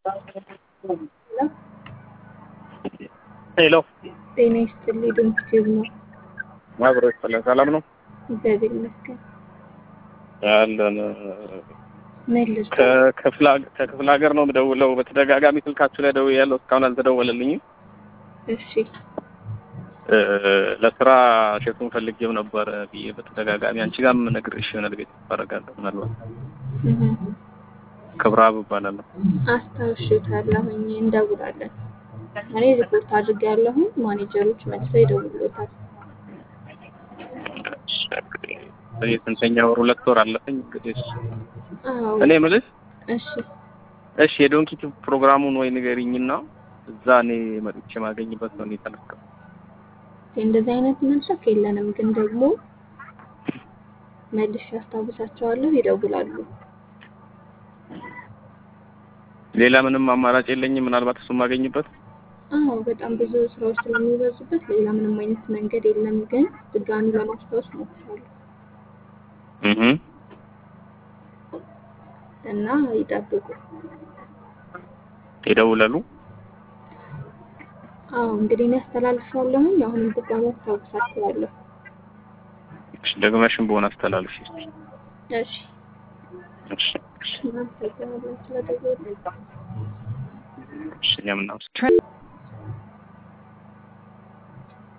ሄሎ ጤና ይስጥልኝ። ዶክተር ነው አብሮ ይፈለ ሰላም ነው እግዚአብሔር ይመስገን። ያለን መልስ ከክፍለ ከክፍለ ሀገር ነው የምደውለው። በተደጋጋሚ ስልካችሁ ላይ ደውያለሁ፣ እስካሁን አልተደወለልኝም። እሺ እ ለስራ ሼቱን ፈልጌው ነበር ብዬ በተደጋጋሚ አንቺ ጋርም ነግሬሽ ይሆናል ቤት አደርጋለሁ ምናልባት እህ ክብረአብ እባላለሁ። አስታውሽታለሁኝ እንደውላለን። እኔ ሪፖርት አድርጌያለሁኝ። ማኔጀሮች መልሰው ይደውሉታል። የስንተኛ ወር ሁለት ወር አለፈኝ እንግዲህ አዎ እኔ የምልሽ እሺ እሺ የዶንኪቱ ፕሮግራሙን ወይ ንገሪኝና እዛ እኔ መጥቼ ማገኝበት ነው የተለቀው እንደዚህ አይነት መድረክ የለንም፣ ግን ደግሞ መልሼ አስታውሳቸዋለሁ፣ ይደውላሉ። ሌላ ምንም አማራጭ የለኝም ምናልባት እሱ ማገኝበት አዎ በጣም ብዙ ስራዎች ስለሚበዙበት ሌላ ምንም አይነት መንገድ የለም፣ ግን ድጋሚ ለማስታወስ ሞክራለሁ እህ እና ይጠብቁ። ይደውላሉ አዎ እንግዲህ እኔ አስተላልፋለሁኝ። አሁንም ድጋሚ አስታውሳቸዋለሁ። እሺ ደግመሽም በሆነ አስተላልፊ እስኪ እሺ እሺ እሺ እናመሰግናለን ስለደወሉ። እሺ እኛም እናመሰግናለን።